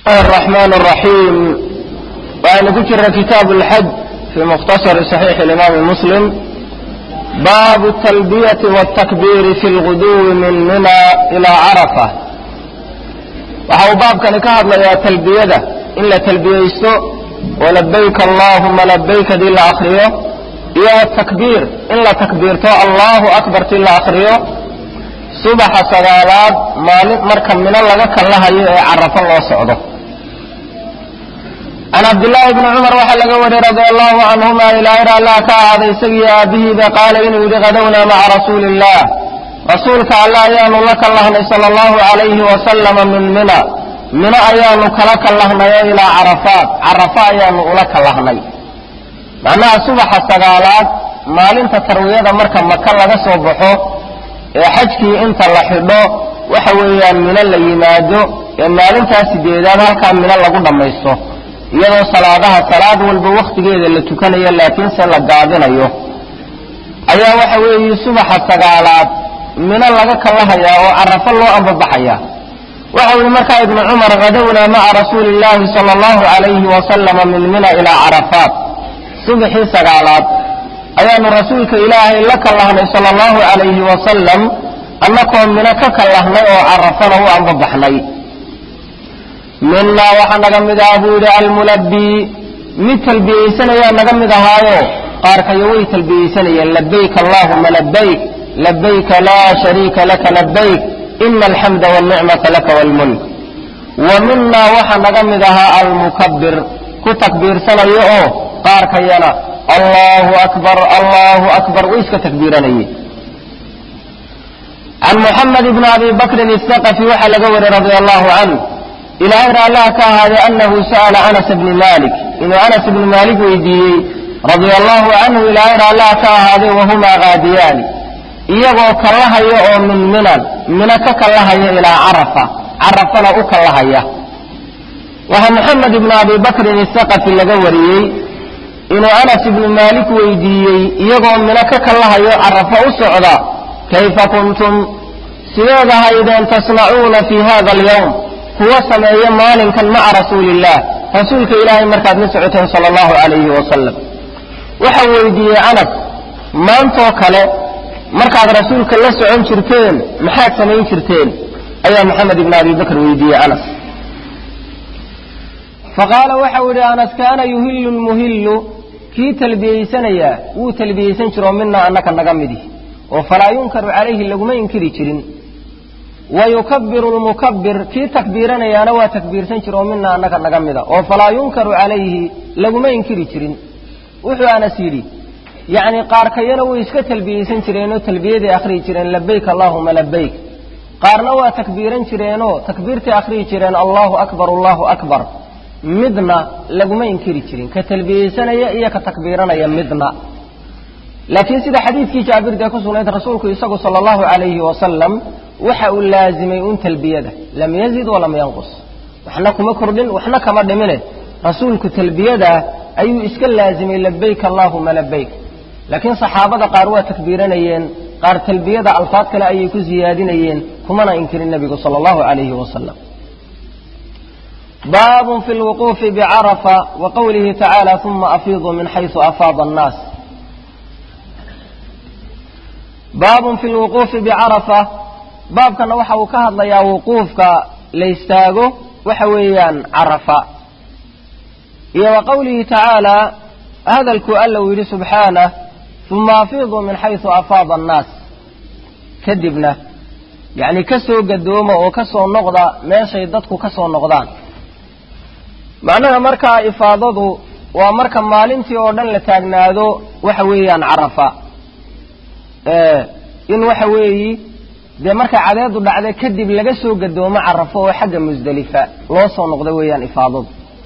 الرحمن الرحيم وأن ذكر كتاب الحج في مختصر صحيح الإمام مسلم باب التلبية والتكبير في الغدو من منى إلى عرفة وحو باب كان كهض يا تلبية إلا تلبية ولبيك اللهم لبيك دي إلا أخريه يا التكبير إلا تكبيرته الله أكبر إلا أخريه subaxa sagaalaad maalin marka mino laga kallahayo ee carafo loo socdo can cabdillaahi bni cumar waxaa laga wariyey radia allahu canhuma ilaahir allah ka ahaaday isagii aabihiiba qaala inuu yidhi qadownaa maca rasuuli illah rasuulka alla ayaanu la kallahnay sala allahu calayhi wasalama min mina mino ayaanu kala kallahnayo ilaa carafaat carafo ayaanu ula kallahnay macnaha subaxa sagaalaad maalinta tarwiyada marka maka laga soo baxo ee xajkii inta la xidho waxa weeyaan mino la yimaado ee maalintaa sideedaad halkaa mino lagu dhammaysto iyadoo salaadaha salaad walba wakhtigeeda la tukanayo laakiinse la gaabinayo ayaa waxa weeye subaxa sagaalaad mino laga kallahayaa oo carafo loo ambabaxaya waxa yihi markaa ibnu cumar hadownaa maca rasuuli illaahi sala allahu calayhi wasalama min mina ilaa carafaat subaxii sagaalaad ayaanu rasuulka ilaahay la kallahnay sala allahu calayhi wasalam annakoo mino ka kallahnay oo carafana u ambabaxnay minaa waxaa naga mid aha buu yidhi almulabbii mid talbiyeysanaya naga mid ahaayo qaarkayo way talbiyeysanayeen labayk allahuma labayk labayka laa shariika laka labayk ina alxamda walnicmata laka waalmulk wa minaa waxaa naga mid ahaa almukabbir ku takbiirsanayo oo qaarkayana allahu akbar allahu akbar way iska takbiiranayeen can muxamed bni abi bakrin isaqafi waxaa laga wariyey radia allahu canh ilaahay raallah ka ahaaday anahu sa'ala anas bni malik inuu anas ibni maalik weydiiyey radia allahu canhu ilaahay raallah ka ahaaday wahumaa qaadiyaani iyagoo kallahaya oo min minan mino ka kallahaya ilaa carafa carafana u kallahaya waxaa muxamed ibni abi bakrin isaqafi laga wariyey inuu anas ibnu maalik weydiiyey iyagoo mino ka kallahayo carafo u socda kayfa kuntum sideed ahaydeen tasnacuuna fii hada alyawm kuwa sameeya maalinkan maca rasuuli illah rasuulka ilaahay markaad la socoteen sala allahu calayhi wasalam waxau weydiiyey anas maantoo kale markaad rasuulka la socon jirteen maxaad samayn jirteen ayaa maxamed ibni abi bakr weydiiyey anas faqaala waxau yidhi anas kaana yuhillu lmuhillu kii talbiyeysanayaa wuu talbiyeysan jiroo mina annaka naga midi oo falaa yunkaru calayhi laguma inkiri jirin wa yukabbiru lmukabbir kii takbiiranayaana waa takbiirsan jira oo mina annaka naga mida oo falaa yunkaru calayhi laguma inkiri jirin wuxuu anas yidhi yacni qaarkayana way iska talbiyeysan jireenoo talbiyaday akhriyi jireen labayk allaahuma labayk qaarna waa takbiiran jireenoo takbiirtay akhriyi jireen allahu akbar allahu akbar midna laguma inkiri jirin ka talbiyeysanaya iyo ka takbiiranaya midna laakiin sida xadiidkii jaabirdae ku sugnayd rasuulku isagu sala allahu calayhi wasalam waxa uu laazimay un talbiyada lam yazid walam yanqus waxna kuma kordhin waxna kama dhimine rasuulku talbiyadaa ayuu iska laazimay labayk allaahuma labayk laakiin saxaabada qaar waa takbiiranayeen qaar talbiyada alfaad kale ayay ku siyaadinayeen kumana inkirin nebigu sala allahu calayhi wasalam baab fi lwuquufi bicarafa wa qowlihi tacaala uma afiiduu min xaysu afaada annaas baabun fi lwuquufi bicarafa baabkana waxa uu ka hadlayaa wuquufka la istaago waxa weeyaan carafa iyo wa qowlihi tacaala hadalkuu alla uu yidhi subxaanah uma afiiduu min xaysu afaada annaas kadibna yacni ka soo gadooma oo ka soo noqda meeshay dadku ka soo noqdaan macnaha markaa ifaadadu waa marka maalintii oo dhan la taagnaado waxa weeyaan carafa in waxa weeyi dee markay cadeedu dhacda kadib laga soo gadoomo carafo oo xagga musdelifa loo soo noqda weeyaan ifaadadu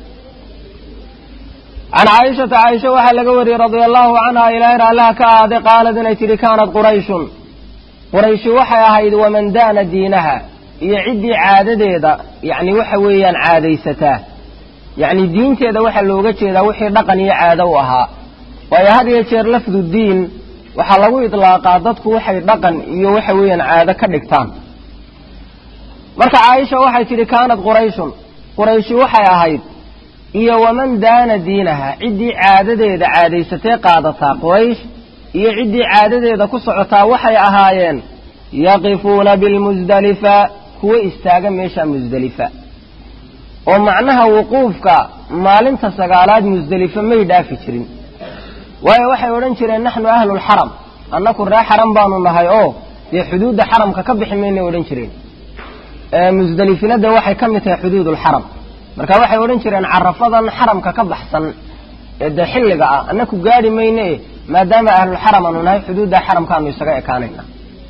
can caaishata caaisha waxaa laga wariyey radia allahu canha ilaahay raallaha ka ahaaday qaalad inay tidhi kaanat qurayshun qurayshi waxay ahayd waman daana diinaha iyo ciddii caadadeeda yacni waxa weeyaan caadaysataa yacni diinteeda waxaa looga jeedaa wixii dhaqan iyo caado u ahaa waayo had iyo jeer lafdu diin waxaa lagu idlaaqaa dadku waxay dhaqan iyo waxa weeyaan caado ka dhigtaan marka caaisha waxay tidhi kaanat qurayshun qurayshi waxay ahayd iyo waman daana diinaha ciddii caadadeeda caadaysatee qaadataa quraysh iyo ciddii caadadeeda ku socotaa waxay ahaayeen yaqifuuna bilmusdalifa kuwa istaaga meesha musdelifa oo macnaha wuquufka maalinta sagaalaad musdelifa may dhaafi jirin waayo waxay odhan jireen naxnu ahlulxaram annaku ree xaram baanu nahay oo dee xuduudda xaramka ka bixi maynay odhan jireen musdelifina dee waxay ka mid tahay xuduudulxaram marka waxay odhan jireen carafadan xaramka ka baxsan ee dee xilliga ah annaku gaadhi mayne e maadaama ahlulxaram aanu nahay xuduudda xaramkaanu isaga ekaanayna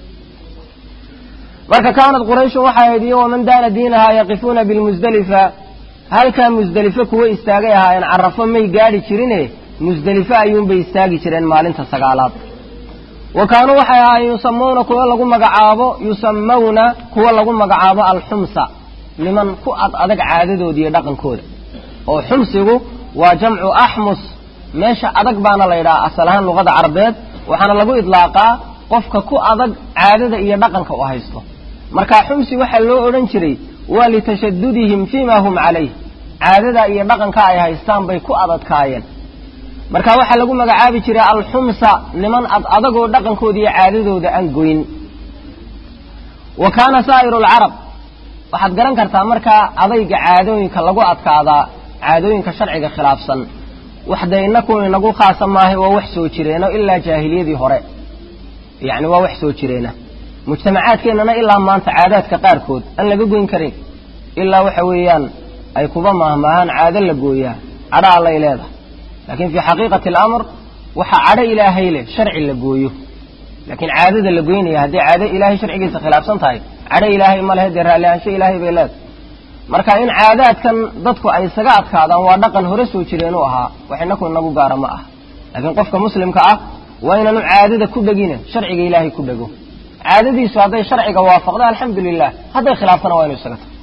marka kaanad qurayshun waxay ahayd iyo waman daana diinahaa yaqifuuna bilmusdelifa halkaa musdelife kuwa istaagay ahaayeen carafo may gaadhi jirine musdelife ayuunbay istaagi jireen maalinta sagaalaad wa kaanuu waxay ahaayeen yusamuuna kuwa lagu magacaabo yusamawna kuwa lagu magacaabo alxumsa niman ku ad adag caadadooda iyo dhaqankooda oo xumsigu waa jamcu axmus meesha adag baana la yidhaha asal ahaan luqada carabeed waxaana lagu idlaaqaa qofka ku adag caadada iyo dhaqanka u haysto marka xumsi waxaa loo odhan jiray waa litashadudihim fiima hum calayh caadada iyo dhaqanka ay haystaan bay ku adadkaayeen marka waxaa lagu magacaabi jiray alxumsa niman ad adagoo dhaqankooda iyo caadadooda aan goyn wa kaana saa'iru alcarab waxaad garan kartaa markaa adayga caadooyinka lagu adkaadaa caadooyinka sharciga khilaafsan waxda inaku inagu khaasa maahay waa wax soo jireeno ilaa jaahiliyadii hore yacni waa wax soo jireena mujtamacaadkeennana ilaa maanta caadaadka qaarkood aan laga goyn karin ilaa waxa weeyaan ay kuba maahmaahaan caado la gooyaa cadho allay leedahay laakiin fii xaqiiqati alamr waxaa cadho ilaahay leh sharci la gooyo laakiin caadada la goynaya haddii caado ilaahay sharcigiisa khilaafsan tahay cadho ilaahay ma lehe dee raalli ahaansho ilaahay bay leedahay marka in caadaadkan dadku ay isaga adkaadaan waa dhaqan hore soo jireen u ahaa wax inaku inagu gaara ma ah laakiin qofka muslimka ah waa inaanu caadada ku dhegine sharciga ilaahay ku dhego caadadiisu hadday sharciga waafaqdo alxamdu lilah hadday khilaaftana waa inu isaga tahay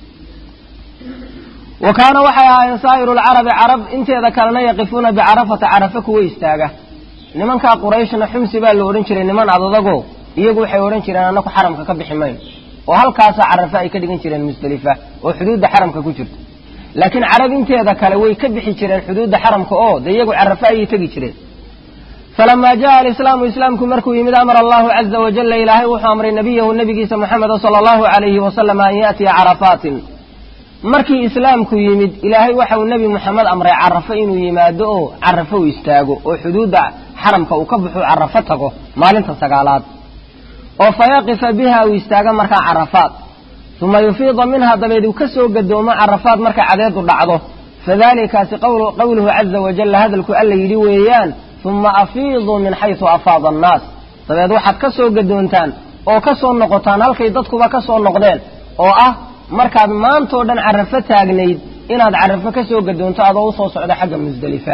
wa kaana waxay ahaayeen saa'iru lcarabi carab inteeda kalena yaqifuuna bicarafata carafa kuwa istaaga nimankaa qurayshna xumsi baa la odhan jiray niman adadago iyagu waxay odhan jireen annaku xaramka ka bixi mayno oo halkaasaa carafe ay ka dhigan jireen musdelifa oo xuduudda xaramka ku jirta laakiin carab inteeda kale way ka bixi jireen xuduudda xaramka oo dee iyagu carafe ayay tegi jireen falamaa jaa alislaamu islaamku markuu yimid amara allahu caza wajalla ilaahay wuxuu amray nabiyahu nabigiisa moxameda sala allahu alayhi wasalama an yaatiya carafaatin markii islaamku yimid ilaahay waxauu nebi moxamed amray carafo inuu yimaado oo carafo u istaago oo xuduudda xaramka uu ka baxuu carafo tago maalinta sagaalaad oo fayaqifa biha uu istaago markaa carafaad uma yufiida minha dabeed uu ka soo gadoomo carafaad markay cadeedu dhacdo fadalikaasi qowluhu caza wajalla hadalku alla yidhi weeyaan uma afiiduu min xaysu afaada annaas dabeed waxaad ka soo gadoontaan oo ka soo noqotaan halkay dadkuba ka soo noqdeen oo ah markaad maantao dhan carafo taagnayd inaad carafo ka soo gadoonto adoo usoo socda xagga musdelifa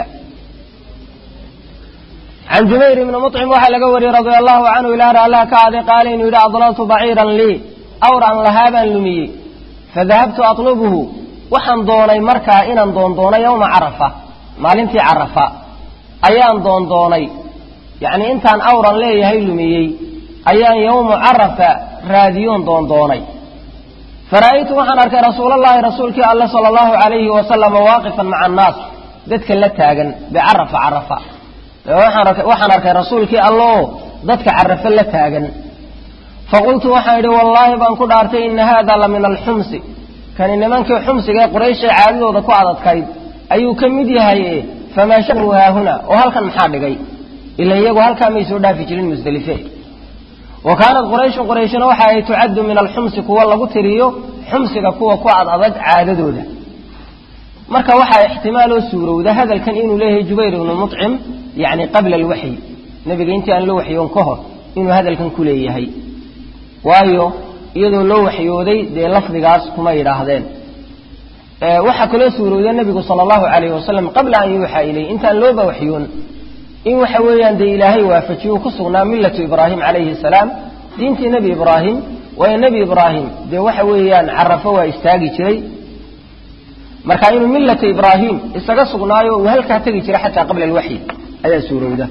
can jubayr ibni mucim waxaa laga wariyey radia allahu canhu ilaah allaha ka aaday qaala inuu yidhi adlaltu baciiran lii awran lahaa baan lumiyey fadahabtu atlubuhu waxaan doonay markaa inaan doondoono yowma carafa maalintii carafa ayaan doondoonay yacnii intaan awran leeyahay lumiyey ayaan yowmu carafa raadiyoon doondoonay fara'aytu waxaan arkay rasuulallaahi rasuulkii alle sala allahu calayhi wasalama waaqifan maca annaas dadka la taagan bicarafa carafa waxaan arkay rasuulkii alle oo dadka carafo la taagan faqultu waxaan idhi wallaahi baan ku dhaartay ina haada la min alxumsi kani nimankii xumsiga ee qurayshay caadadooda ku adadkayd ayuu ka mid yahay famaa shanu haahuna oo halkan maxaa dhigay ila iyagu halkaa may soo dhaafi jirin musdelife wa kaanat qurayshun qurayshina waxa ay tucaddu min alxumsi kuwa lagu tiriyo xumsiga kuwa ku ad adag caadadooda marka waxaa ixtimaaloo suurowda hadalkan inuu leeyahay jubayr ibnu mucim yacni qabla alwaxyi nebiga intii aan la waxyoon ka hor inuu hadalkan ku leeyahay waayo iyadoo loo waxyooday dee lafdigaas kuma yidhaahdeen waxaa kaloo suurowda nebigu sala allahu calayhi wasalam qabla an yuuxaa ilayh intaan looba waxyoon in waxa weeyaan dee ilaahay waafajiyu ku sugnaa millatu ibraahim calayhi salaam diintii nebi ibraahim waayo nebi ibraahim dee waxa weeyaan carafo waa istaagi jiray marka inuu millata ibraahim isaga sugnaayo uu halkaa tegi jiray xataa qabla alwaxyi ayaa suurowda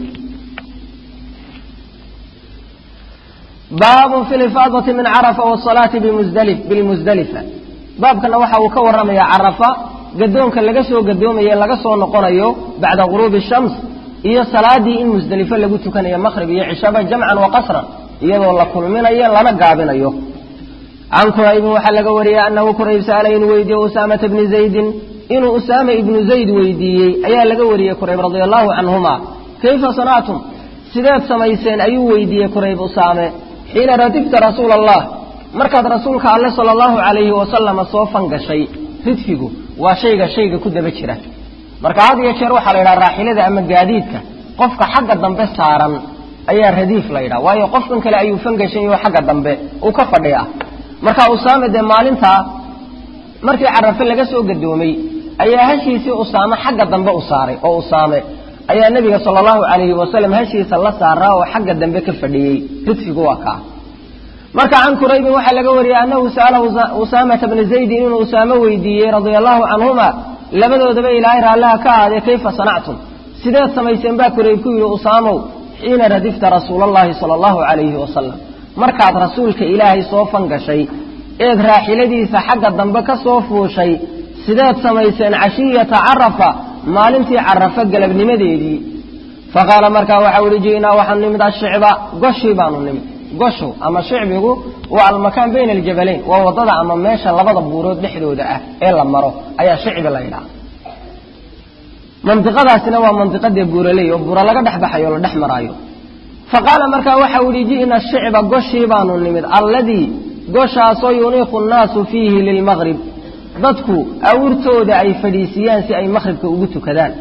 baabun fi lifaadati min carafa wasalaati bilmusdalifa baabkana waxa uu ka warramayaa carafa gadoonka laga soo gadoomaye laga soo noqonayo bacda guruubi shams iyo salaadii in musdelifo lagu tukanayo maqhrib iyo cishaba jamcan wa qasran iyadoo la kulminayo lana gaabinayo can quraybin waxaa laga wariyey annahu qurayb sa'ala inuu weydiiyey usaamata bni zaydin inuu usaama ibnu zayd weydiiyey ayaa laga wariyey qurayb radia allahu canhuma kayfa sanactum sideed samayseen ayuu weydiiyey qurayb usaame xiina radifta rasuula allah markaad rasuulka alle sala allahu calayhi wasalama soo fangashay ridfigu waa shayga shayga ku daba jira marka had iyo jeer waxaa la yidhaha raaxilada ama gaadiidka qofka xagga dambe saaran ayaa radiif la yidhaha waayo qofkan kale ayuu fangashan yaho xagga dambe uu ka fadhiya marka usaame dee maalintaa markii carafe laga soo gadoomay ayaa hashiisii usaame xagga dambe u saaray oo usaame ayaa nebiga sala allahu calayhi wasalam hashiisa la saaraa oo xagga dambe ka fadhiyey ridfigu waa kaa marka can quraybin waxaa laga wariyey annahu sa'alahu usaamata bna zaydin inuu usaame weydiiyey radia allahu canhuma labadoodaba ilaahay raallaha ka ahaadee kayfa sanactum sideed samayseen baa qurayb ku yidhi usaamow xiina radifta rasuulallaahi sala allahu calayhi wasalam markaad rasuulka ilaahay soo fangashay eed raaxiladiisa xagga dambe ka soo fuushay sideed samayseen cashiyata carafa maalintii carafa galabnimadeedii faqaala markaa waxau ihi ji'naa waxaan nimid ashicba goshii baanu nimid goshu ama shicbigu waa almakaan bayna aljabalayn waa waddada ama meesha labada buurood dhexdooda ah ee la maro ayaa shicbi la yidhaha mandiqadaasina waa mandiqadee buuraley oo buura laga dhex baxayo o la dhex maraayo fa qaala markaa waxau ihi ji'na shicba goshii baanu nimid alladii goshaasoo yuniiqu nnaasu fiihi lilmaqrib dadku awrtooda ay fadhiisiyaan si ay maqhribka ugu tukadaan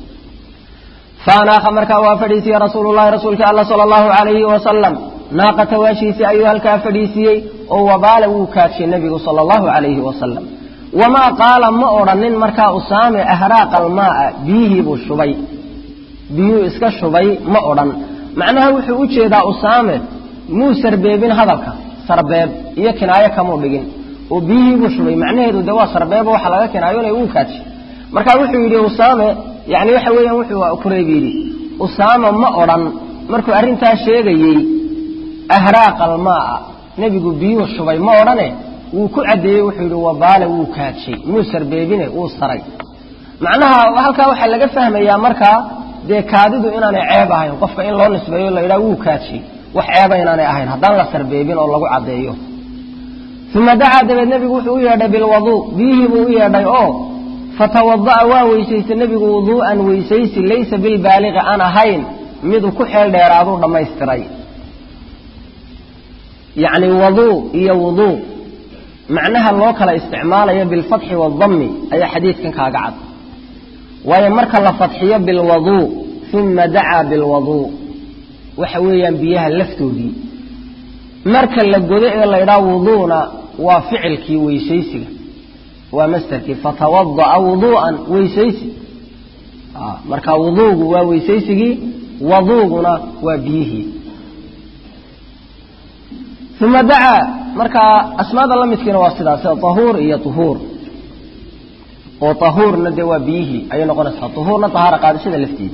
faanaaha markaa waa fadhiisiyey rasuulullahi rasuulka alla sala allahu calayhi wasalam naaqata waashiisii ayuu halkaa fadhiisiiyey oo wabaala wuu kaadshay nebigu sala allahu calayhi wasalam wamaa qaala ma odhanin markaa usaame ahraaqa almaaa biyihii buu shubay biyuu iska shubay ma odhan macnaha wuxuu u jeedaa usaame muu sarbeebin hadalka sarbeeb iyo kinaayo kamuu dhigin oo biyihii buu shubay macnaheedu de waa sarbeebo waxa laga kinaayonay uu kaadshay marka wuxuu yidhi usaame yani waxa weeyaan wuxuu kurayb yidhi usaame ma odhan markuu arrintaa sheegayey ahraaqa almaaa nebigu biyuu shubay ma odhane wuu ku caddeeyey wuxuu yidhi wabaale wuu kaadshay muu sarbeebine wuu saray macnaha halkaa waxaa laga fahmayaa markaa dee kaadidu inaanay ceeb ahayn qofka in loo nisbeeyo la yidhaha wuu kaadshay wax ceeba inaanay ahayn haddaan la sarbeebin oo lagu caddeeyo uma dacaa dabeed nebigu wuxuu u yeedhay bilwaduu biyihii buu u yeedhay oo fatawada'a waa weysaystay nebigu wuduu'an weysaysi laysa bilbaaliqi aan ahayn miduu ku xeel dheeraaduu dhammaystiray yacni waduu iyo wuduu macnaha loo kala isticmaalayo bilfatxi waadammi ayaa xadiidkan kaaga cad waayo marka la fadxiyo bilwaduu uma dacaa bilwaduu waxa weeyaan biyaha laftoodii marka la godo ee la ydhaha wuduuna waa ficilkii weysaysiga waa masderkii fatawada'a wuduu'an weysaysi marka wuduugu waa weysaysigii waduuguna waa biyihii uma dacaa markaa asmaada la midkiina waa sidaas tahuur iyo tuhuur oo tahuurna dee waa biyihii ayay noqonaysaa tuhuurna tahaara qaadashada lafteeda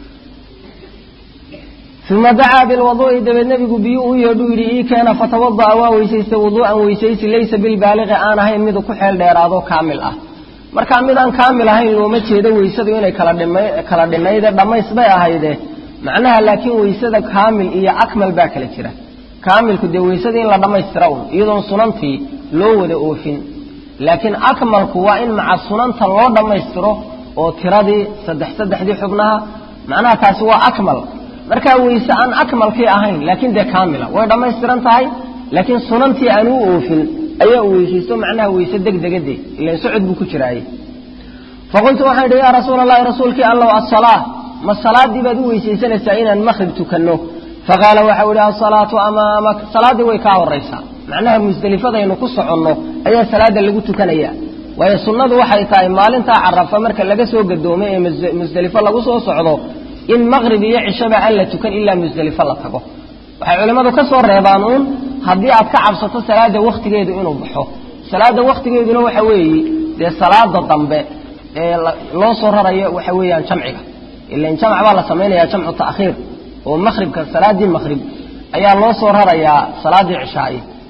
uma dacaa bilwaduu'i dabeed nebigu biyu u yeedhuu yidhi ii keena fatawada'a waa weysaystay wuduu'an weysaysi laysa bilbaaliqi aan ahayn midu ku xeel dheeraado kaamil ah markaa mid aan kaamil ahayn looma jeedo weysadu inay kala dhima kala dhinayde dhammays bay ahayde macnaha laakiin weysada kaamil iyo akmal baa kala jira kaamilku dee weysada in la dhammaystira un iyadoon sunantii loo wada oofin laakiin akmalku waa in maca sunanta loo dhammaystiro oo tiradii saddex saddexdii xubnaha macnaha taasi waa akmal markaa weyse aan akmalkii ahayn laakiin dee kaamila way dhammaystiran tahay laakiin sunantii aan u oofin ayaa u weysaysto macnaha weyse degdegade ilan socod buu ku jiraaye faqultu waxaan idhi yaa rasuula allahi rasuulkii allow asalaa ma salaadii baad u weysaysanaysaa inaan maqrib tukanno faqaala waxau idhi asalaatu amaamak salaaddii way kaa horaysaa macnaha musdelifadaynu ku soconno ayaa salaada lagu tukanaya waayo sunnadu waxay tahay maalintaa carafa marka laga soo gadoomay ee musdelifo lagu soo socdo in maqrib iyo cishaba aan la tukan ilaa musdelifo la tago waxay culimmadu ka soo reebaan uun haddii aad ka cabsato salaada wakhtigeedu inuu baxo salaada wakhtigeeduna waxa weeye dee salaada dambe ee loo soo rarayo waxa weeyaan jamciga ilan jamc baa la samaynayaa jamcu ta'khiir oo maqhribka salaaddii maqhrib ayaa loo soo rarayaa salaaddii cishaa'i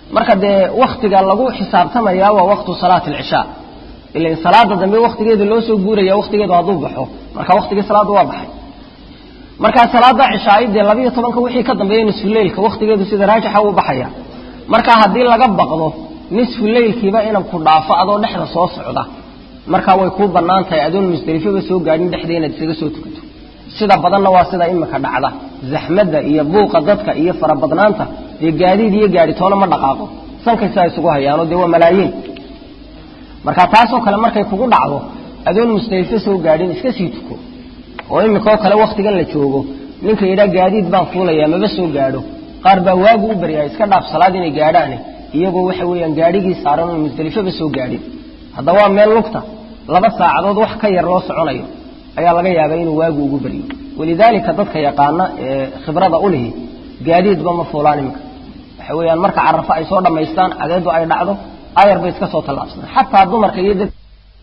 marka dee waktiga lagu xisaabtamayaa waa waktu salaati alcishaa ilan salaada dambe waktigeeda loo soo guuraya waktigeedu hadduu baxo marka waktigii salaadda waa baxay markaa salaada cishaai dee labiiyo tobanka wixii ka dambeeya nisfuleylka waktigeedu sida raajixa uu baxaya marka haddii laga baqdo nisfu leylkiiba inan ku dhaafo adoo dhexda soo socda markaa way kuu bannaan tahay adoon musdelifaba soo gaadhin dhexda inaad isaga soo tukato sida badanna waa sida imika dhacda zaxmadda iyo buuqa dadka iyo farabadnaanta dee gaadiid iyo gaadhitoona ma dhaqaaqo sankaysaa isugu hayaano dee waa malaayiin marka taasoo kale markay kugu dhacdo adoon musdelifo soo gaadhin iska sii tuko oo imikaoo kale waktigan la joogo ninka yidhaa gaadiid baan fuulayaa maba soo gaadho qaar baa waagu u baryaa iska dhaaf salaad inay gaadhaane iyagoo waxa weeyaan gaadhigii saaran oo musdelifaba soo gaadhin hadda waa meel lugta laba saacadood wax ka yar loo soconayo ayaa laga yaabaa inuu waagu ugu baryo walidaalika dadka yaqaana ee khibrada u lihi gaadiidba ma fuulaan iminka waxa weeyaan marka carafo ay soo dhammaystaan cadeedu ay dhacdo ayar bay iska soo tallaabsadaan xataa dumarka iyo dad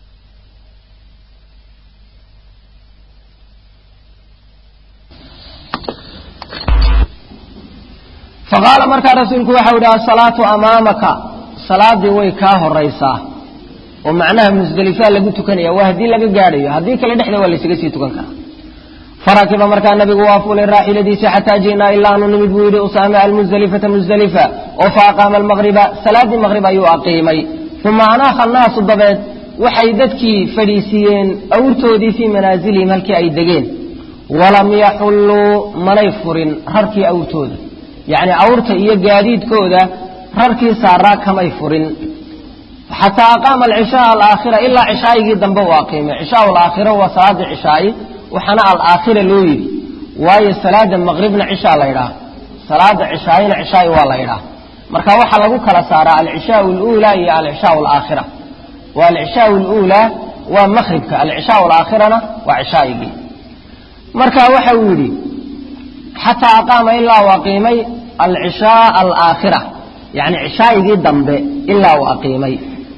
faqaala markaa rasuulku waxau idhi asalaatu amaamaka salaadii way kaa horaysaa oo macnaha musdelifaa lagu tukanaya waa haddii laga gaadhayo haddii kale dhexda waa laysaga sii tukan karaa farakiba markaa nabigu waa fuulay raaxiladiisa xataa ji'naa ilaa anu nimid buu yidhi usaame almusdelifata musdelifa oo fa aqaama almaqriba salaaddii maqrib ayuu aqiimay uma anaaha annaasu dabeed waxay dadkii fadhiisiiyeen awrtoodii fii manaasilihim halkii ay degeen walam yaxulluu manay furin rarkii awrtooda yacni awrta iyo gaadiidkooda rarkii saaraa kamay furin xataa aqaama alcishaaa alaakhira ilaa cishaayigii dambe uu aqiimay cishaa alaakhira waa salaada cishaayi waxaana alaakhira loo yidhi waayo salaada maqribna cishaa la ydhaah salaada cishaayina cishaayi waa la ydhaah marka waxaa lagu kala saaraa alcishaau aluulaa iyo alcishaau alaakhira wa alcishaau aluulaa waa maqribka alcishaau alaakhirana waa cishaayigii marka waxa uu yidhi xataa aqaama ilaa uu aqiimay alcishaa alaakhira yani cishaayigii dambe ilaa uu aqiimay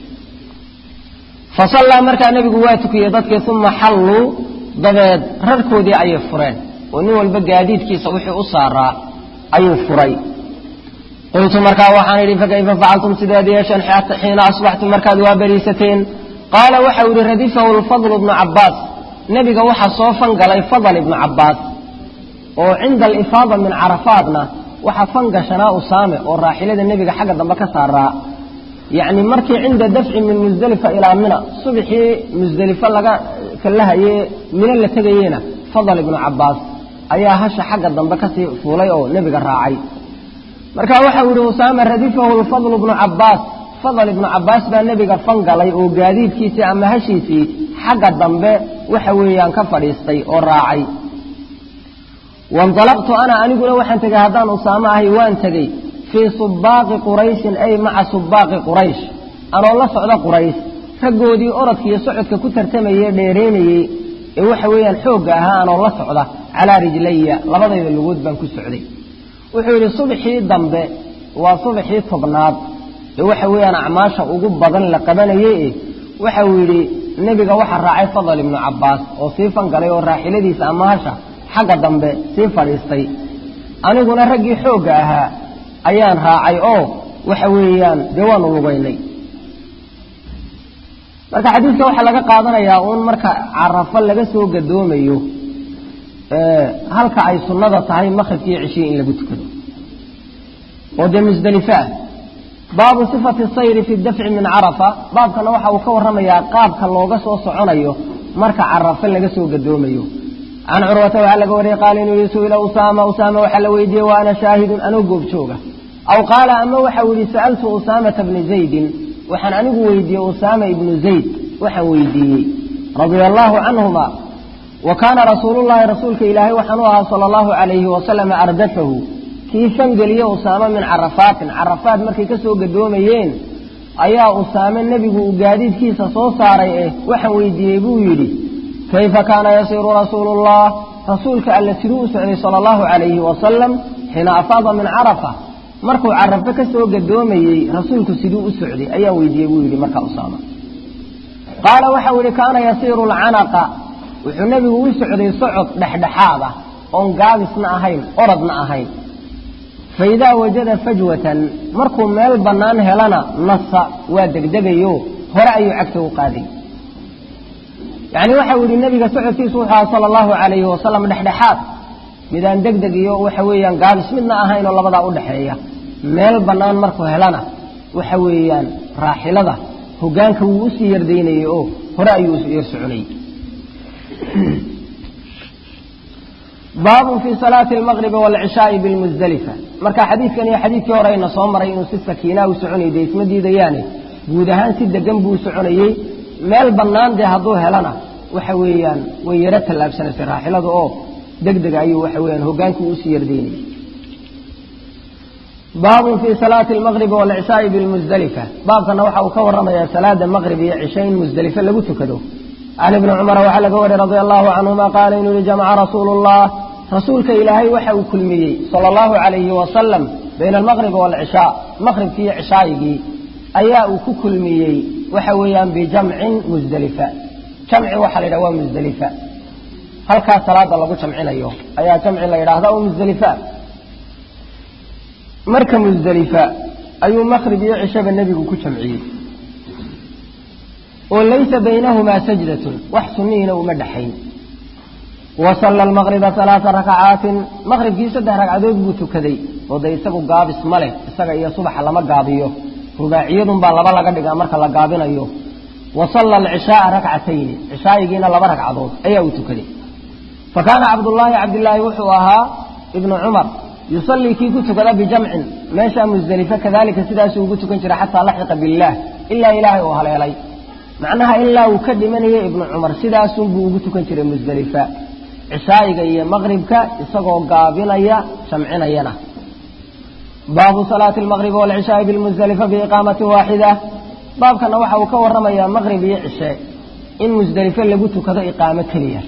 fasallaa markaa nebigu waa tukiyey dadkii uma xalluu dabeed rarkoodii ayay fureen oo nin walba gaadiidkiisa wixii u saaraa ayuu furay qultu markaa waxaan idhi fakayfa facaltum sideed yeesheen xiina asbaxtum markaad waa beriisateen qaala waxau yihi radifahu lfadl ibnu cabbaas nebiga waxaa soo fangalay fadl ibnu cabbaas oo cinda alifaada min carafaadna waxaa fangashanaa usaame oo raaxilada nebiga xagga dambe ka saaraa yacni markii cinda dafci min musdelifa ilaa mina subxii musdelifo laga kallahaye mino la tegayena fadal ibnu cabbaas ayaa hasha xagga dambe kasii fuulay oo nebiga raacay marka waxau yihi usaame radifahu lfadl ibnu cabbaas fadal ibnu cabbaas baa nebiga fangalay oo gaadiidkiisii ama hashiisii xagga dambe waxa weeyaan ka fadhiistay oo raacay wainalaqtu ana aniguna waxaan tegey haddaan usaame ahay waan tegey fii subaaqi qurayshin ay maca subaaqi quraysh anoo la socda quraysh raggoodii orodka iyo socodka ku tartamayey dheeraynayey ee waxa weeyaan xoogga ahaa anoo la socda calaa rijlaya labadayda lugood baan ku socday wuxuu yidhi subaxii dambe waa subaxii tobnaad ee waxa weeyaan acmaasha ugu badan la qabanayey e waxau yidhi nebiga waxaa raacay fadal ibnu cabbaas oo sii fangalay oo raaxiladiisa ama hasha xagga dambe sii fadhiistay aniguna raggii xoogga ahaa ayaan raacay oo waxa weeyaan dee waanu lugaynay marka xadiidka waxaa laga qaadanayaa uun marka carafo laga soo gadoomayo halka ay sunnada tahay maqribkiiyo cishii in lagu tukado oo dee musdelifo ah baabu sifati sayri fi dafci min carafa baabkana waxa uu ka warramayaa qaabka looga soo soconayo marka carafo laga soo gadoomayo can curwata waxaa laga wariyey qaala inuu yihi su'ila usaama usaama waxaa la weydiiyey wa ana shaahidun anoo goobjooga aw qaala ama waxau yihi sa'altu usaamata bni zaydin waxaan anigu weydiiyey usaama ibnu zayd waxaan weydiiyey radia allaahu canhuma wa kaana rasuulullahi rasuulka ilaahay waxaan u ahaa sala allahu calayhi wasalama ardafahu kii fangeliye usaame min carafaatin carafaat markay ka soo gadoomayeen ayaa usaame nebigu uu gaadiidkiisa soo saaray eh waxaan weydiiyey buu yidhi kayfa kaana yasiiru rasuulu llah rasuulka alle siduu u socday sala allahu calayhi wasalam xiina afaada min carafa markuu carafo ka soo gadoomayey rasuulku siduu u socday ayaa weydiiyey buu yidhi markaa usaama qaala waxau yidhi kaana yasiiru alcanaqa wuxuu nebigu u socday socod dhexdhexaad ah oon gaabisna ahayn orodna ahayn faidaa wajada fajwatan markuu meel bannaan helana nasa waa degdegayo hore ayuu cagta u qaaday yacni waxau yidhi nebiga socodkiisu wuxuu aha sala allahu calayhi wasalam dhexdhexaad midaan degdeg iyo waxa weeyaan gaabis midna ahayn oo labadaa u dhexeeya meel bannaan markuu helana waxa weeyaan raaxilada hoggaanka wuu usii yardaynayey oo hore ayuu yar soconayey baabun fii salaati almaqribi waalcishaai bilmusdalifa marka xadiidkan iyo xadiidkii hore ayna soo maray inuu si sakiinaa u soconayay dee isma diidayaane guud ahaan si degan buu soconayey meel bannaan dee hadduu helana waxa weeyaan way yaro tallaabsanaysay raaxiladu oo degdega ayuu waxa weeyaan hoggaanku usii yardaynayey baabun fii salaati almaqribi waalcishaai bilmusdalifa baabkana waxa uu ka warramayaa salaada maqrib iyo cishe in musdelife lagu tukado can ibni cumara waxaa laga wariy radia allahu canhuma qaala inuu yihi jamaca rasuulu llah rasuulka ilaahay waxa uu kulmiyey sala allahu calayhi wasalam bayna almaqribi waalcishaa maqribkii iyo cishaayigii ayaa uu ku kulmiyey waxa weeyaan bijamcin musdelifa jamci waxaa la yidhaha waa musdelifa halkaas salaada lagu jamcinayo ayaa jamci la yidhaahda oo musdelifa marka musdelifa ayuu maqrib iyo cishaba nebigu ku jamciyey oo laysa baynahumaa sajdatun wax sunnihiina uma dhexayn wa salla almaqriba alaaa rakacaatin maqribkii saddex ragcadood buu tukaday oo dee isagu gaabis ma leh isaga iyo subaxa lama gaabiyo rubaaciyadunbaa laba laga dhigaa marka la gaabinayo wa salla alcishaaa rakcatayni cishaayigiina laba ragcadood ayaa uu tukaday fa kaana cabdullaahi cabdilaahi wuxuu ahaa ibnu cumar yusallii kii ku tukada bijamcin meeshaa musdelife kadalika sidaasuu ugu tukan jiray xataa laxiqa billaah ilaa ilaahay uu haleelay macnaha ilaa uu ka dhimanayay ibnu cumar sidaasunbuu ugu tukan jiray musdelifa cishaayiga iyo maqribka isagoo gaabinaya jamcinayana baabu salaati almaqribi waalcishaai bilmusdelifa biiqaamatin waaxida baabkana waxa uu ka warramayaa maqrib iyo cishe in musdelife lagu tukado iqaamo keliya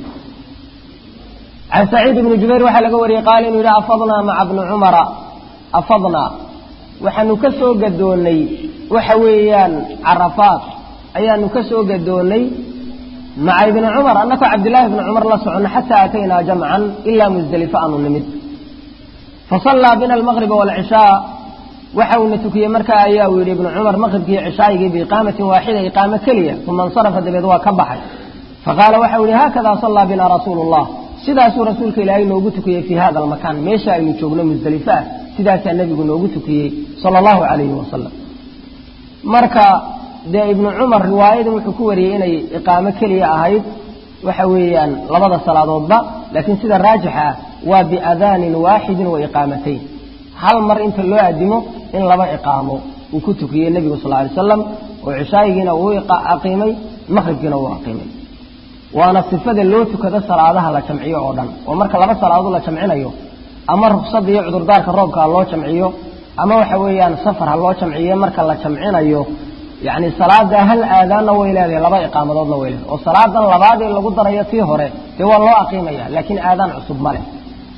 can saciid ibni jubayr waxaa laga wariyey qaala inuu yidhi afadnaa maca bni cumara afadnaa waxaanu ka soo gadoonnay waxa weeyaan carafaat ayaanu ka soo gadoonnay maca ibni cumar annakoo cabdillaahi ibni cumar la soconno xataa ataynaa jamcan ilaa musdelife aanu nimid fasallaa bina almaqriba waalcishaa waxa uuna tukiyey markaa ayaa uu yidhi ibnu cumar maqribkii cishaayigii biiqaamatin waaxida iqaamo keliya uma insarafa dabeed waa ka baxay faqaala waxa u yihi haakadaa sallaa bina rasuulu llah sidaasuu rasuulka ilaahay noogu tukiyey fii hada almakaan meesha aynu joogno musdelife ah sidaasaa nebigu noogu tukiyey sala allahu calayhi wasalam marka dee ibnu cumar riwaayadan wuxuu ku wariyey inay iqaamo keliya ahayd waxa weeyaan labada salaadoodba laakiin sida raajixa ah waa biadaanin waaxidin wa iqaamatayn hal mar inta loo adimo in laba iqaamo uu ku tukiyey nebigu sal alay slam oo cishaayigiina uu aqiimay maqribkiina uu aqiimay waana sifada loo tukado salaadaha la jamciyo oo dhan oo marka laba salaadood la jamcinayo ama ruksada iyo cudurdaarka roobka ha loo jamciyo ama waxa weeyaan safar ha loo jamciyo marka la jamcinayo yacni salaada hal aadaanna way leedahay laba iqaamadoodna way leedahay oo salaadan labaadee lagu darayo tii hore dee waa loo aqiimaya laakiin aadaan cusub ma leh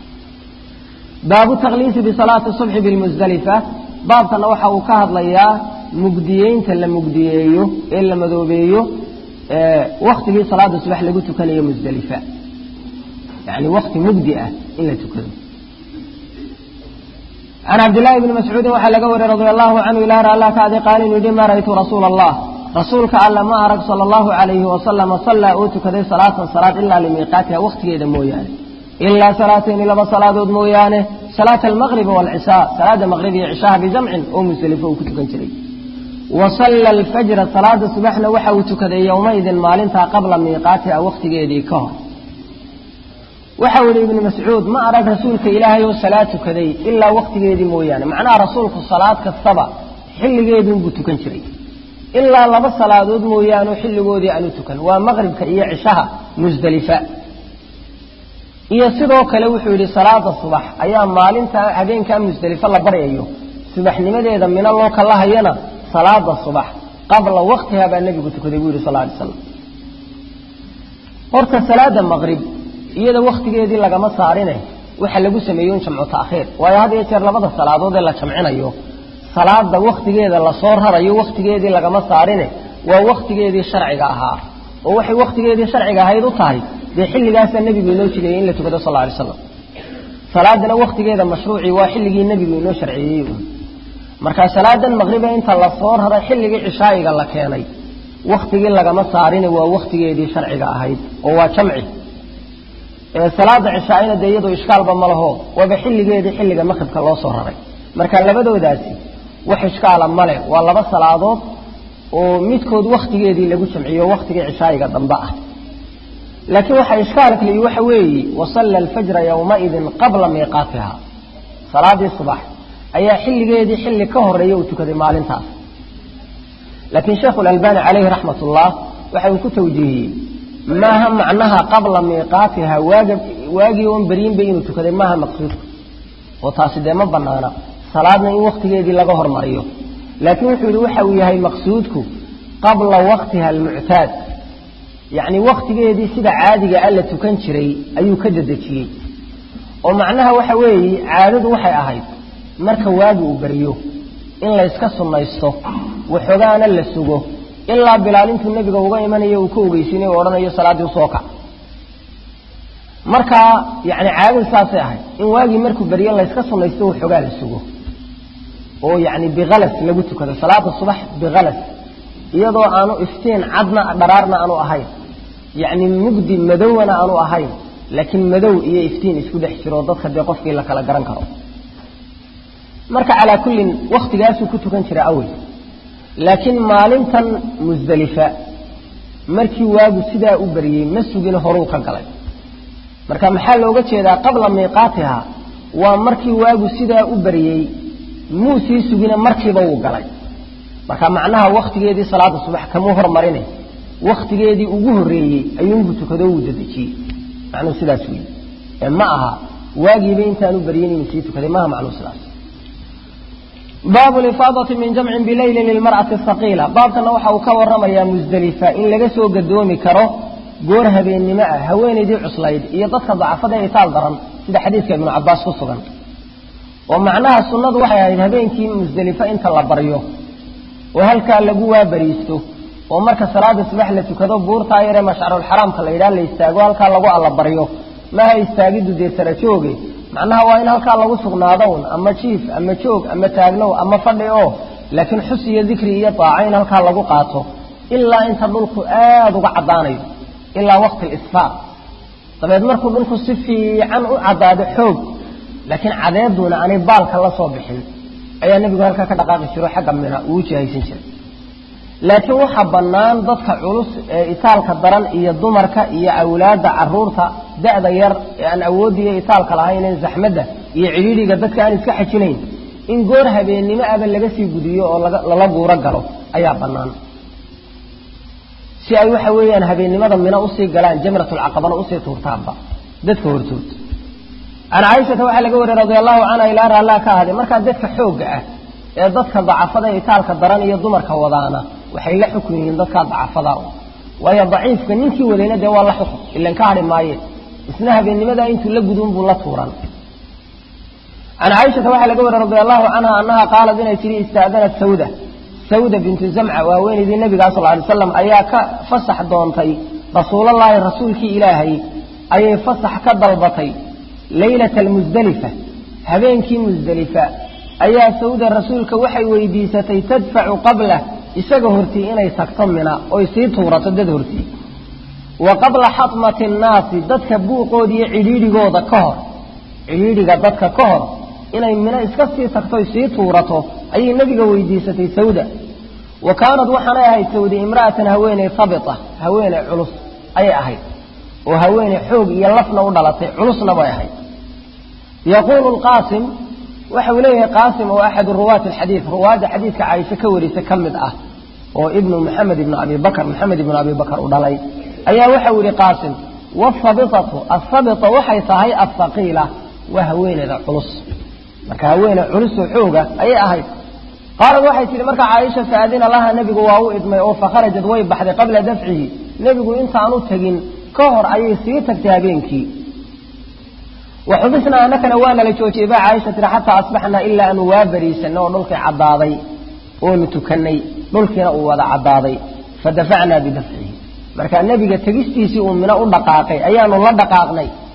baabu takliisi bisalaati subxi bilmusdelifa baabkana waxa uu ka hadlayaa mugdiyeynta la mugdiyeeyo ee la madoobeeyo waktigii salaada subax lagu tukanayo musdelifa yani wakti mugdi ah in la tukado can cabdillaahi bni mascuudin waxaa laga wariyey radia allahu canhu ilaah alla kaadi qaal inuu yihi ma ra'aytu rasuula allah rasuulka alla ma arag sala allahu calayhi wasalama sallaa uu tukaday salaatan salaad ilaa limiiqaatiha waktigeeda mooyaane ilaa salaatayni laba salaadood mooyaane salaata almaqribi waalcishaa salaada maqrib iyo cishaha bijamcin oo musdelifo uu ku tukan jiray wa salla alfajra salaada subaxna waxa uu tukaday yowmaidin maalintaa qabla miiqaatiha waktigeedii ka hor waxau yihi ibnu mascuud ma arag rasuulka ilaahay oo salaad tukaday ilaa waktigeedii mooyaane macnaha rasuulku salaad kastaba xilligeeduunbuu tukan jiray ilaa laba salaadood mooyaane xilligoodii aanu tukan waa maqribka iyo cishaha musdelifa iyo sidoo kale wuxuu yidhi salaada subax ayaa maalinta habeenkaa musdelifo la baryayo subaxnimadeeda mino loo kala hayana salaada subax qabla waktiha baa nebigu tukaday buu yidhi sal lay slam horta salaada maqrib iyada waktigeedii lagama saarine waxa lagu sameeyo in jamcu taakhiir waayo had iyo jeer labada salaadood ee la jamcinayo salaada waktigeeda lasoo rarayo waktigeedii lagama saarine waa waktigeedii sharciga ahaa oo waxay waktigeedii sharciga ahayd u tahay dee xilligaasaa nebigu inoo jideeyey in la tukado sal lay slam salaadana waktigeeda mashruucii waa xilligii nebigu inoo sharciyeeyey un markaa salaadan maqriba inta la soo raray xilligii cishaa'iga la keenay waktigii lagama saarin waa waktigeedii sharciga ahayd oo waa jamci salaada cishaaina dee iyadoo ishkaalba ma laho waaba xilligeedii xilliga maqribka loo soo raray marka labadoodaasi wax ishkaala male waa laba salaadood oo midkood waktigeedii lagu jamciyo waktigii cishaa'iga dambe ah laakiin waxaa ishkaalka liyi waxa weeye wasalla alfajra yowmaidin qabla miiqaatiha salaadii subax ayaa xilligeedii xilli ka horeeya uu tukaday maalintaas laakiin sheekhu lalbani calayhi raxmat ullah waxa uu ku tawjiihiyey maaha macnaha qabla miiqaatiha waaga waagii oon beryinba inuu tukaday maaha maqsuudka oo taasi dee ma banaana salaadna in waktigeedii laga hormariyo laakiin wuxuu yihi waxa uu yahay maqsuudku qabla waqtiha almuctaad yacni waktigeedii sida caadiga a la tukan jiray ayuu ka dedejiyey oo macnaha waxa weeye caadadu waxay ahayd marka waagi uu beryo in layska sunnaysto waxoogaana la sugo ilaa bilaal intuu nebiga uga imanayo uu ka ogeysiinay o odhanayo salaaddii usoo kac markaa yani caadadu saasay ahayd in waagii markuu beryo layska sunnaysto waxoogaa la sugo oo yani bikalas lagu tukado salaada subax bikalas iyadoo aanu iftiin cadna dharaarna aanu ahayn yacni mugdi madowna aanu ahayn laakiin madow iyo iftiin isku dhex jiro dadka dee qofkii la kala garan karo marka calaa kullin waktigaasuu ku tukan jira awel laakiin maalintan musdelifa markii waagu sidaa u beriyey ma sugin horuu ka galay marka maxaa looga jeedaa qabla miiqaatiha waa markii waagu sidaa u beriyey muu sii sugine markiiba wuu galay marka macnaha waktigeedii salaada subax kamuu hormarine waktigeedii ugu horeeyey ayuunbuu tukado wuu dedejiyey macnuhu sidaas wey ee ma aha waagiiba intaanu beryin inuu sii tukaday maaha macnuhu sidaas baabu lifaadati min jamcin bileyli lilmar'ati saqiila baabkana waxa uu ka waramayaa musdelifa in laga soo gadoomi karo goor habeennimo ah haweenaydii cuslayd iyo dadka dacafada ee itaal daran sida xadiidka ibnu cabaas ku sugan oo macnaha sunnadu waxay ahayd habeenkii musdelifa inta la baryo oo halkaa lagu waabariisto oo marka salaada subax la tukado buurtaa yaree mashcarulxaraamka la yidhaha la istaago halkaa lagu allabaryo maaha istaagiddu dee sarajooge macnaha waa in halkaa lagu sugnaado un ama jiif ama joog ama taagnow ama fadhi oo laakiin xus iyo dikri iyo daaco in halkaa lagu qaato ilaa inta dhulku aada uga caddaanayo ilaa waqti lisfaar dabeed markuu dhulku si fiican u caddaado xoog laakiin cadeeduna aanay baalka la soo bixin ayaa nebigu halkaa ka dhaqaaqi jiro xagga mina uu jihaysan jiray laakiin waxaa bannaan dadka culus ee itaalka daran iyo dumarka iyo awlaadda caruurta da'da yar ee aan awoodiyo itaalka lahaynen zaxmadda iyo cidhiidhiga dadka aan iska xajinayn in goor habeennimo aba laga sii gudiyo oo lala guuro galo ayaa bannaan si ay waxa weeyaan habeennimada mina usii galaan jamratulcaqabana usii tuurtaanba dadka hortood can caaishata waxaa laga wariyey radi allahu canha ilaa raallaa ka ahday markaa dadka xoogga ah ee dadka dacafada itaalka daran iyo dumarka wadaana waxay la xukun yihiin dadkaa dacafada waayo daciifka ninkii wadayna dee waa la xukun ilan ka hadhi maaye isna habeennimadaa intuu la gudun buu la tuuran can caaishata waxaa laga wariyey radi allahu canha annaha qaalat inay tihi istaadanat sawda sawda bintu zamca waa haweenaydii nabiga sal alay slam ayaa ka fasax doontay rasuulallaahi rasuulkii ilaahay ayay fasax ka dalbatay laylata almusdelifa habeenkii musdelifa ayaa sawda rasuulka waxay weydiisatay tadfacu qablah isaga hortii inay tagto mina oy sii tuurato dad hortii wa qabla xatmati annaasi dadka buuqooda iyo cidhiidhigooda ka hor cidhiidhiga dadka ka hor inay mina iska sii tagto oy sii tuurato ayay nebiga weydiisatay sawda wa kaanad waxaanay ahayd sawda imra'atan haweeney habita haweeney culus ayay ahayd oo haweeney xoog iyo lafna u dhalatay culusna bay ahayd yaquulu lqaasim waxa uu leeyahay qaasim oo axadu ruwaati alxadiid ruwaadda xadiidka caaisha ka warisa ka mid ah oo ibnu maxamed ibnu abi bakr maxamed ibnu abi bakr u dhalay ayaa waxa uu yihi qaasim waasabitatu asabita waxay tahay asaqiila waa haweeneyda culus marka haweeney culusoo xooga ayay ahayd qaalad waxay tihi marka caaisha faadina laha nebigu waa u idmay oo fakharajad way baxday qabla dafcihi nebigu intaanu tegin ka hor ayay sii tagtay habeenkii waxubisnaa anakana waa nala joojiyey baa caaisha tiri xataa asbaxnaa ilaa aanu waa bariisanay oo dhulkii caddaaday oonu tukanay dhulkiina uu wada caddaaday fadafacnaa bidafcihi marka nebiga tegistiisii uu mino u dhaqaaqay ayaanu la dhaqaaqnay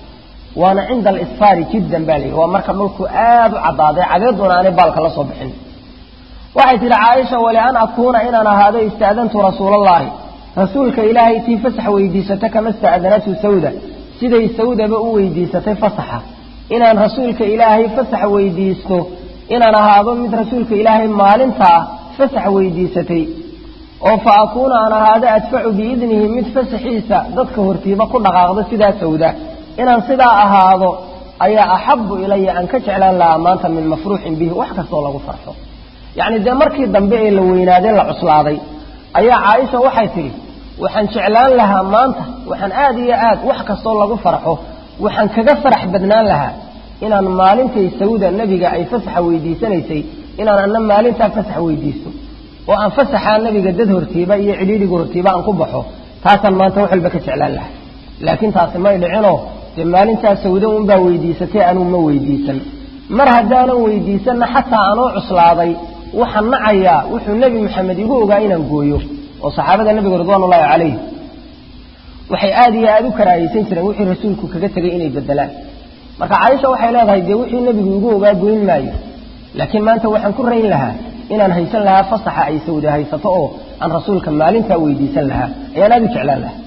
waana cinda alisfaari jiddan baa layidhi waa marka dhulku aada u caddaaday cadeeduna aanay baalka la soo bixin waxay tidhi caaisha wali an akuuna inaan ahaado ista'dantu rasuulallaahi rasuulka ilaahay tii fasax weydiisata kama ista'danatu sawda siday sawdaba u weydiisatay fasaxa inaan rasuulka ilaahay fasax weydiisto inaan ahaado mid rasuulka ilaahay maalintaa fasax weydiisatay oo fa akuuna aan ahaado adfacu biidnihi mid fasaxiisa dadka hortiiba ku dhaqaaqdo sidaa sawda inaan sidaa ahaado ayaa axabu ilaya aan ka jeclaan lahaa maanta min mafruuxin bihi wax kastoo lagu farxo yacni dee markii dambe ee la weynaadee la cuslaaday ayaa caaisha waxay tidhi waxaan jeclaan lahaa maanta waxaan aad iyo aad wax kastoo lagu farxo waxaan kaga farax badnaan lahaa inaan maalintay sawda nebiga ay fasaxa weydiisanaysay inaan anna maalintaa fasax weydiisto oo aan fasaxaa nebiga dad hortiiba iyo cidhiidhiga hortiiba aan ku baxo taasaan maanta wax walba ka jeclaan lahaa laakiin taasi may dhicinoo dee maalintaa sawda unbaa weydiisatay anuu ma weydiisan mar haddaanan weydiisanna xataa anoo cuslaaday waxaan nacayaa wuxuu nebi maxamed igu ogaa inaan gooyo oo saxaabada nebiga ridwaanullaahi calayh waxay aada iyo aada u karaahaysan jireen wixii rasuulku kaga tegay inay bedelaan marka caaisha waxay leedahay dee wixii nebigu igu ogaa goyn maayo laakiin maanta waxaan ku rayn lahaa inaan haysan lahaa fasaxa ay sawda haysato oo aan rasuulka maalintaa weydiisan lahaa ayaan aada u jeclaan lahaa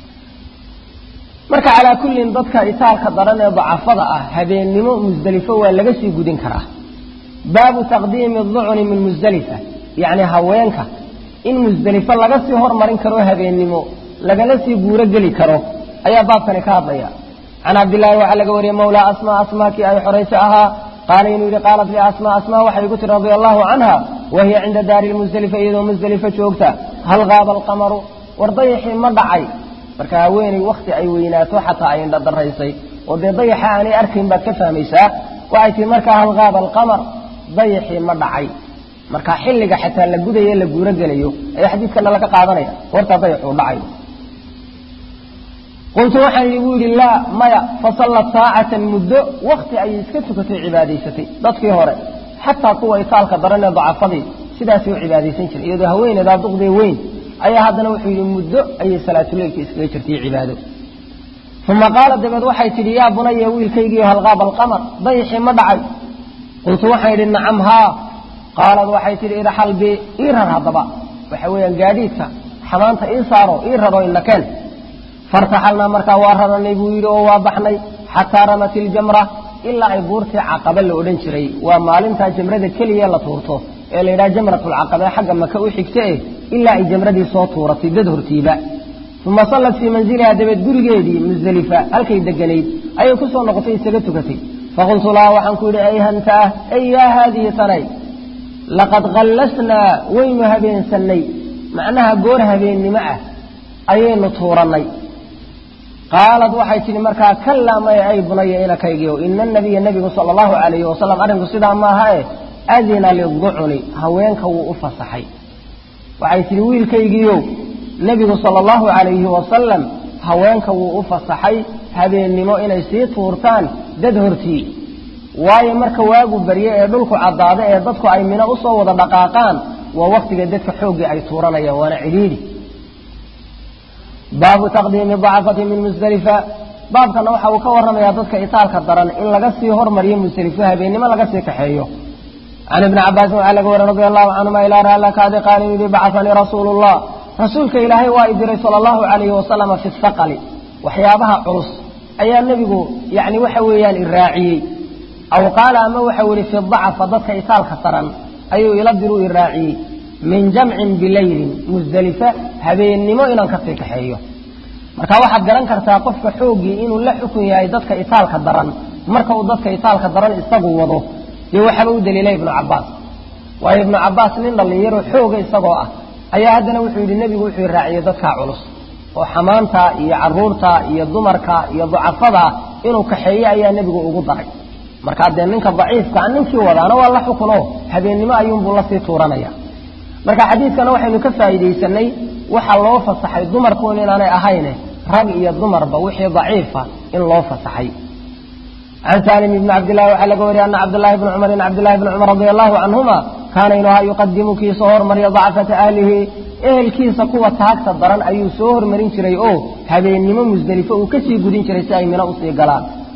marka calaa kullin dadka itaalka daran ee dacafada ah habeennimo musdelifo waa laga sii gudin karaa baabu taqdiimi ducni min musdelifa yacni haweenka in musdelifo laga sii hormarin karo habeennimo lagala sii guuro geli karo ayaa baabkani ka hadlaya can cabdillaahi waxaa laga wariyey mawlaa asmaa asmaa kii ay xorayso ahaa qaala inuu yidhi qaalat li asmaa asmaa waxay igu tiri radia allahu canha wa hiya cinda daari lmusdelifa iyadoo musdelifo joogta hal qaaba alqamaru war dayaxii ma dhacay marka haweeney wakti ay weynaato xataa ay indhadaraysay oo dee dayaxa aanay arkayn baad ka fahmaysaa waxay tihi markaa hal qaaba alqamar dayaxii ma dhacay marka xilliga xataa la gudayo la guuro gelayo ayaa xadiidkana laga qaadanaya goortaa dayaxuu dhacayo qultu waxaan igu yidhi laa maya fasallat saacatan muddo wakti ayay iska tukatay cibaadaysatay dadkii hore xataa kuwa itaalka daran ee dacafadii sidaasay u cibaadaysan jiray iyadoo haweeneedaa duqdee weyn ayaa haddana wuxuu yidhi muddo ayay salaatuleylka iskaga jirtay cibaado uma qaala dabeed waxay tidhi yaa bunaya wiilkaygiio halqaaba alqamar dayaxii ma dhacay qultu waxaan yidhi nacam haa qaalad waxay tidhi irxal bi ii rar haddaba waxa weeyaan gaadhiidka xamaanta ii saaro ii raro inakeen fartaxalnaa markaa waa raranay buu yidhi oo waa baxnay xataa ramat iljamra ilaa ay buurtii caqaba la odhan jiray waa maalintaa jamrada keliya la tuurto ee la yidhaha jamratulcaqaba ee xagga maka u xigta eh ilaa ay jamradii soo tuuratay dad hortiiba uma sallat fii manziliha dabeed gurigeedii musdelifa halkay deganayd ayay ku soo noqotay isaga tukatay faqultu laha waxaan ku yidhi ayhanta ah ay yaa haadihi tanay laqad kallasnaa waynu habeensannay macnaha goor habeennimo ah ayaynu tuurannay qaalad waxay tidhi markaa kallaa maya ay bunaya inakaygiio ina nabiya nebigu sala allahu calayhi wasalam arrinku sidaa maaha e adina liducuni haweenka wuu u fasaxay waxay tidhi wiilkaygiiow nebigu sala allahu calayhi wasalam haweenka wuu u fasaxay habeennimo inay sii tuurtaan dad hortii waayo marka waagu barye ee dhulku caddaado ee dadku ay mino usoo wada dhaqaaqaan waa waktiga dadka xooggii ay tuuranayaan waana cidhiidhi baabu taqdiimi dacafati min musdelifa baabkana waxa uu ka warramayaa dadka itaalka daran in laga sii hormariyo musdelifo habeennimo laga sii kaxeeyo can ibni cabaasin waxaa laga wariy radi allahu canhuma ilaa raallakaadi qaala yidhi bacanii rasuulu llah rasuulka ilaahay waa i diray sala allahu calayhi wasalama fi saqali waxyaabaha culus ayaa nebigu yani waxa weeyaan i raaciyey aw qaala ama waxau yihi fi dacafa dadka itaalka daran ayuu ila diruu i raaciyey min jamcin bilaylin musdelifa habeennimo inaan kasii kaxeeyo marka waxaad garan kartaa qofka xooggii inuu la xukun yahay dadka itaalka daran marka uu dadka itaalka daran isagu wado dee waxaaba u daliilay ibnu cabaas waayo ibnu cabaas nin dhallinyaro xooga isagoo ah ayaa haddana wuxuu yidhi nebigu wuxuu raaciyey dadkaa culus oo xamaanta iyo caruurta iyo dumarka iyo ducafada inuu kaxeeyo ayaa nebigu ugu daray markaa dee ninka daciifka a ninkii wadaana waa la xukuno habeennimo ayuunbuu lasii tuuranaya marka xadiidkana waxaynu ka faa'iidaysanay waxaa loo fasaxay dumarkuun inaanay ahayne rag iyo dumarba wixii daciifa in loo fasaxay can salim ibni cabdillahi waxaa laga wariyay ana cabdillahi bni cumar in cabdillahi bni cumar radia allahu canhuma kaana inuu ahaa yuqadimu kii soo hormariya dacfata ahlihi ehelkiisa kuwa taagta daran ayuu soo hormarin jiray oo habeennimo musdelifo uu kasii gudin jiray si ay mino usii galaan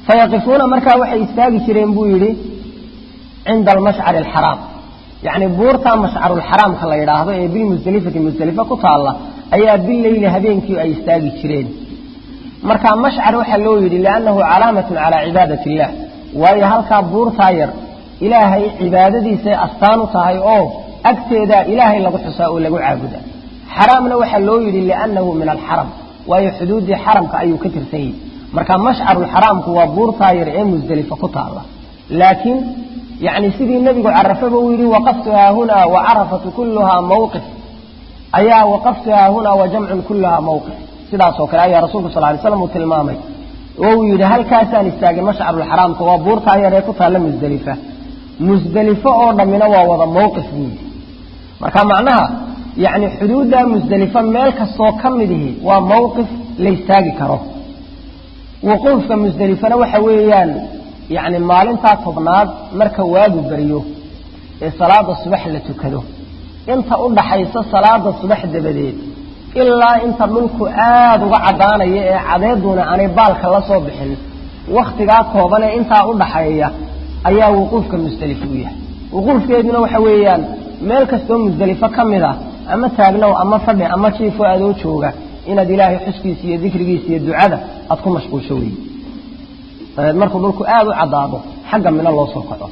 fayaqifuuna markaa waxay istaagi jireen buu yidhi cinda almashcari alxaraam yacni buurtaa mashcarulxaraamka la yidhaahdo ee bilmusdelifati musdelifa ku taalla ayaa bileyli habeenkii ay istaagi jireen marka mashcar waxaa loo yidhi liannahu calaamatun calaa cibaadati illah waayo halkaa buurtaa yar ilaahay cibaadadiisay astaan u tahay oo agteedaa ilaahay lagu xusaa oo lagu caabuda xaraamna waxaa loo yidhi liannahu min alxaram waayo xuduuddii xaramka ayuu ka tirsan yahi marka mashcarulxaraamku waa buurtaa yar ee musdelifa ku taalla laakiin yani sidii nebigu carafaba uu yidhi waqaftu haahunaa wa carafatu kulluhaa mawqif ayaa waqaftu haahunaa wa jamcun kulluhaa mawqif sidaasoo kale ayaa rasuulku sal lay slam uu tilmaamay oo uu yidhi halkaasaan istaagay mashcarulxaraamka waa buurtaa yar ee ku taalla musdelifa musdelifo oo dhammina waa wada mawqif buu yidhi marka macnaha yacni xuduudda musdelifo meel kastoo ka midihi waa mawqif la istaagi karo wuquufka musdelifana waxa weeyaan yacni maalintaa tobnaad marka waagu beriyo ee salaada subax la tukado inta u dhaxaysa salaada subax dabadeed ilaa inta dhulku aada uga caddaanaya ee cadeeduna aanay baalka la soo bixin wakhtigaa koobanee intaa u dhaxeeya ayaa wuquufka musdelifo u yahay wuquufkeeduna waxa weeyaan meel kastoo musdelifo ka mid ah ama taagnow ama fadhi ama jiifo adoo jooga inaad ilaahay xuskiisa iyo dikrigiisa iyo ducada aad ku mashquulsho wey dabeed markuu dhulku aada u caddaado xagga mino loo soo kaco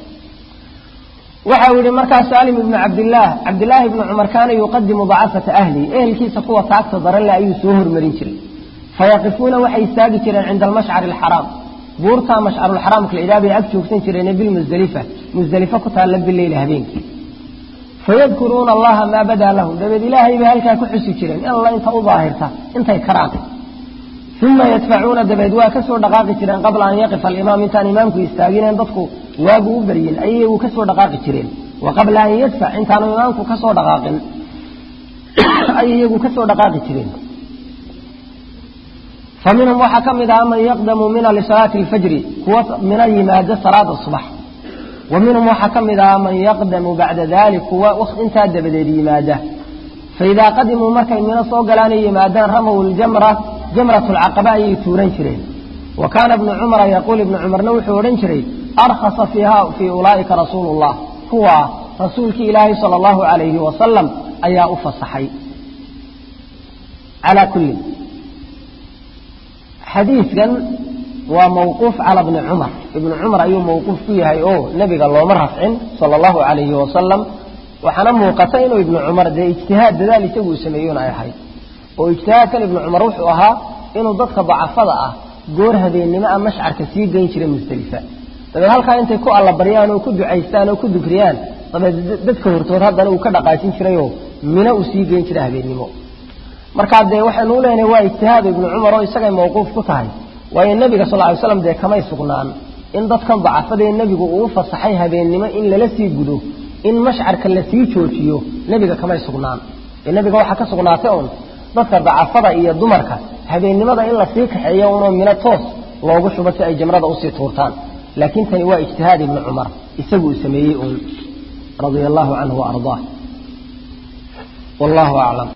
waxa uu yihi markaa saalim ibnu cabdillaah cabdillaahi ibnu cumar kaana yuqadimu dacafata ahlihi ehelkiisa kuwa taagta daranle ayuu soo hormarin jiray fayaqifuuna waxay istaagi jireen cinda almashcari alxaraam buurtaa mashcarulxaraamka la idhaha bay ag joogsan jireen bilmusdelifa musdelifo ku taalla bileyli habeenkii fayadkuruuna allaha maa badaa lahum dabeed ilaahay bay halkaa ku xusi jireen in alla inta u daahirta intay karaan uma yadfacuuna dabeed waa ka soo dhaqaaqi jireen qabla an yaqifa alimaam intaan imaamku istaagineen dadku waagu u baryin ayay iyagu ka soo dhaqaaqi jireen wa qabla an yadfac intaanu imaamku ka soo dhaqaaqin ayay iyagu ka soo dhaqaaqi jireen fa minhum waxaa ka mid aha man yaqdamu mina lisalaati alfajri kuwa mina yimaada salaada subax wa minhum waxaa ka mid aha man yaqdamu bacda dalik kuwa intaa dabadeed yimaada faidaa qadimuu markay mino soo galaanay yimaadaan ramaw ljamra jamrat lcaqaba ayay tuuran jireen wa kaana ibnu cumara yaquul ibnu cumarna wuxuu odhan jiray arkhasa fiiha fii ulaa'ika rasuulu llah kuwaa rasuulkii ilaahay sala allahu calayhi wasalam ayaa u fasaxay calaa kulli xadiidkan waa mawquuf cala bni cumar ibnu cumar ayuu mawquuf ku yahay oo nebiga looma rafcin sala allahu calayhi wasalam waxaana muuqata inuu ibnu cumar dee ijtihaad dadaal isagu uu sameeyona ay ahayd oo ijtihaadkan ibnu cumar wuxuu ahaa inuu dadka dacafada ah goor habeennimo a mashcarka sii geyn jiray musdelifa dabeed halkaa intay ku allabaryaan oo ku ducaystaan oo ku dukriyaan dabeed dadka hortood haddana uu ka dhaqaajin jirayoo mino uu sii geyn jiray habeennimo markaa dee waxaynu u leenahay waa ijtihaad ibnu cumar oo isagay mawquuf ku tahay waayo nebiga sal ly slam dee kamay sugnaan in dadkan dacafadee nebigu uu fasaxay habeennimo in lala sii gudo in mashcarka la sii joojiyo nebiga kamay sugnaan ee nebiga waxaa ka sugnaatay un dadka dacafada iyo dumarka habeennimada in lasii kaxeeyo unoo mino toos loogu shubo si ay jamrada usii tuurtaan laakiin tani waa ijtihaad ibni cumar isagu uu sameeyey uun radia allahu canhu wa ardaah wallahu aclam